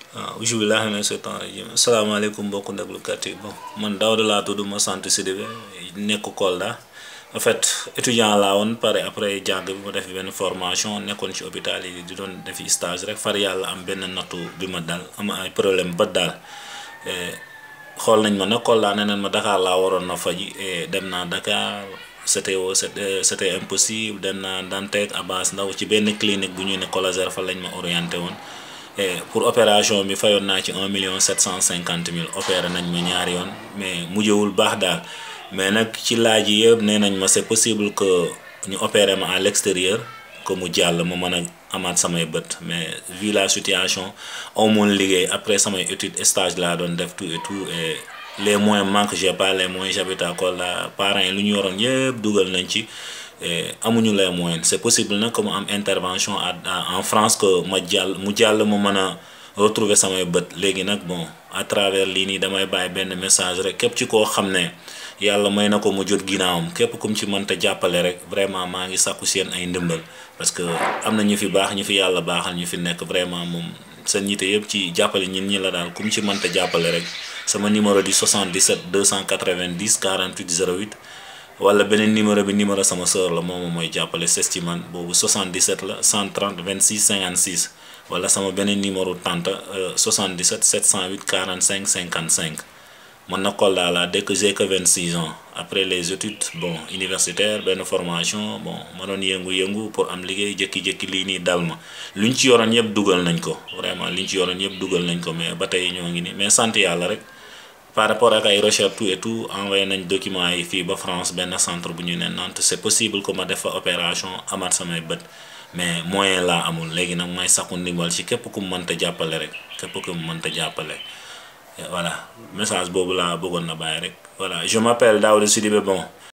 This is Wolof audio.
waaw bisimilah mina seytaan rajim asalaamaaleykum mbokku déglukat yi bon man Daouda laa tudd ma sant Sidibé nekk Kolda en fait étudiant laa woon pare après jàng bi ma def benn formation nekkoon ci hôpital yi di doon defi stage rek far yàlla am benn nattu bi ma dal am ay problème ba daal xool nañ ma nag Kolda nee nañ ma Dakar laa waroon na faji dem naa Dakar c'était c'était impossible dem naa Dantec Abass Ndao ci benn clinique bu ñuy ne Colaser fa lañ ma orienté woon pour opération bi fayoon naa ci un million sept cent cinquante mille opéré nañ ma ñaari yoon mais mujjewul baax daal mais nag ci laaj yi yëpp nee nañ ma c'est possible que ñu opéré ma à l'extérieur que mu jàll ma mën a amaat samay bët mais vu la situation amoon liggéey après samay étude stage laa doon def tout et tout et les moyens manquent j'ai pas les moyens j'habite à Kolda parents yi lu ñu yoroon yëpp dugal nañ ci amuñu les moyens c'est possible nag que mu am intervention en France que ma jàll mu jàll ma mën a retrouver samay bët léegi nag bon à travers lii nii damay bàyyi benn message rek képp ci koo xam ne yàlla may na ko mu jot ginnaawam képp kum ci mënta jàppale rek vraiment maa ngi sàkku seen ay ndimbal parce que am na ñu fi baax ñu fi yàlla baaxal ñu fi nekk vraiment moom seen ñite yëpp ci jàppale ñin ñi la daal kum ci mënta jàppale rek sama numéro di 77 290 48 08 wala beneen numéro bi numéro sama sœur la moom mooy jàppale ses ci man boobu 77 la 130 26 56 wala sama beneen numéro tante 77 708 45 55 man na Kolda laa dëkk j'ai que 26 ans après les études bon universitaire benn formation bon ma doon yëngu-yëngu pour am liggéey jékki-jékki lii nii dal ma luñ ci yoroon yëpp dugal nañ ko vraiment liñ ci yoroon yëpp dugal nañ ko mais ba tey ñoo ngi nii mais sant yàlla rek. par rapport ak ay recherche tout et tout envoyé nañ documents yi fii ba France benn centre bu ñu ne Nantes c'est possible que ma def fa opération amaat samay bët mais moyen laa amul léegi nag may sakku ndimbal ci képp ku mu mënta jàppale rek képp ku mu mënta jàppale voilà message boobu laa bëggoon na bàyyi rek voilà je m'appelle Daouda Sidibé bon